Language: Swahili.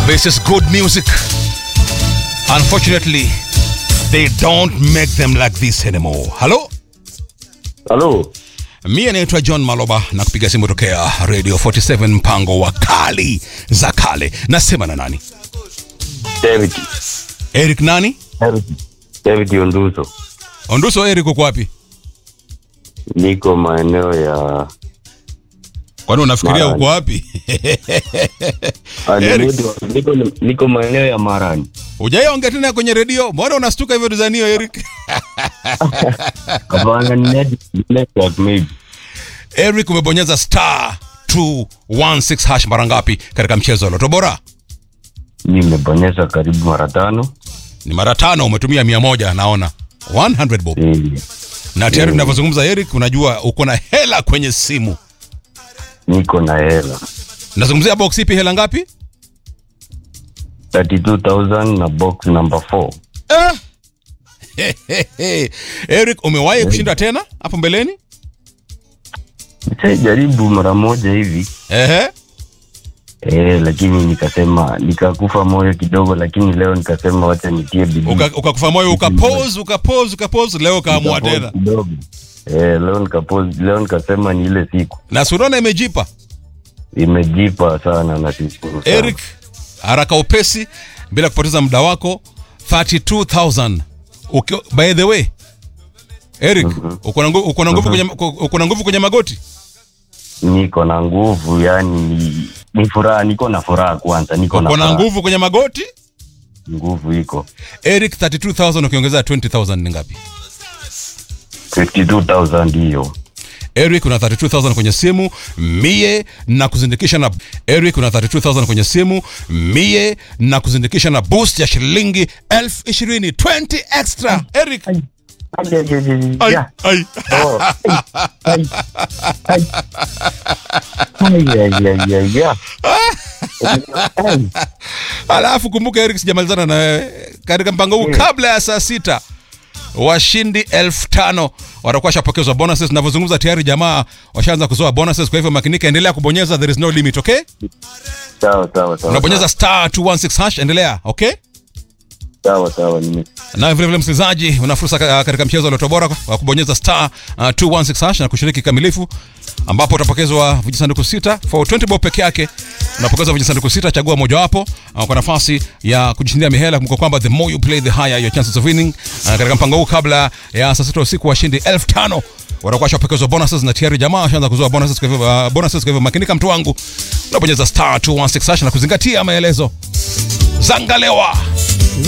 This is good music. Unfortunately, they don't make them like this anymore. Hello? Halo, Mie naitwa John Maloba na kupiga simu tokea Radio 47 mpango wa kali za kale. Nasema na nani? David. Eric nani? David. David Onduso. Onduso Eric uko wapi? Niko maeneo ya Kwani unafikiria Marani. uko wapi? Ah, Eric. niko, niko, niko maeneo ya Marani. Hujaiongea tena kwenye redio? Mbona unastuka hivyo dizanio Eric? Hapana, ni net- ni network maybe. Eric umebonyeza star 216 hash mara ngapi katika mchezo wa Loto Bora? Nimebonyeza karibu mara tano. Ni mara tano, umetumia mia moja naona 100 bob. Eh, Na tayari tunavyozungumza Eric, unajua uko na hela kwenye simu. Niko na hela Nazungumzia box ipi, hela ngapi? 32,000 na box number 4. Eh! Eric, umewahi kushinda tena hapo mbeleni? jaribu mara moja hivi Ehe. eh, lakini nikasema nikakufa moyo kidogo, lakini leo nikasema wacha nitie bidii Uka- Ukakufa moyo ukapose ukapose ukapose, leo ukaamua Nikapause tena. kidogo. Eh, leo nikapause, leo nikasema ni ile siku Na surona imejipa. imejipa sana na shukuru sana. Eric, haraka upesi bila kupoteza muda wako 32000 Uki, by the way Eric uko na nguvu uko na nguvu kwenye uko na nguvu kwenye magoti niko na nguvu yani ni, ni furaha niko na furaha kwanza niko na uko na furaha. nguvu kwenye magoti nguvu iko Eric 32000 ukiongezea 20000 ni ngapi 52000 hiyo Eric una 32000 kwenye simu mie na kuzindikisha na Eric una 32000 kwenye simu mie na kuzindikisha na boost ya shilingi 20000 20 extra Eric ai, Ya. ai. Oh. Ai. Ai. Ai, ai, ai, ai, ya. Ai. Alafu kumbuka Eric, sijamalizana na wewe katika mpango huu. Kabla ya saa sita washindi elfu tano watakuwa washapokezwa bonuses. Tunavyozungumza tayari jamaa washaanza kuzoa bonuses, kwa hivyo makinika, endelea kubonyeza, there is no limit. Okay, sawa sawa sawa unabonyeza star 216 hash, endelea. Okay, sawa sawa nime- na vile vile msikilizaji, una fursa ka- katika mchezo wa Loto Bora wa kubonyeza star uh, 216 hash na kushiriki kikamilifu, ambapo utapokezwa vijisanduku sita for 20 bob peke yake. Unapokezwa vijisanduku sita, chagua mojawapo uh, kwa nafasi ya kujishindia mihela. Kumbuka kwamba the more you play the higher your chances of winning. Uh, katika mpango huu kabla ya saa sita usiku washindi elfu tano watakuwa washapokezwa bonuses na tayari jamaa washaanza kuzoa bonuses. Kwa hivyo uh, bonuses, kwa hivyo makinika, mtu wangu, unabonyeza star 216 hash na kuzingatia maelezo. Zangalewa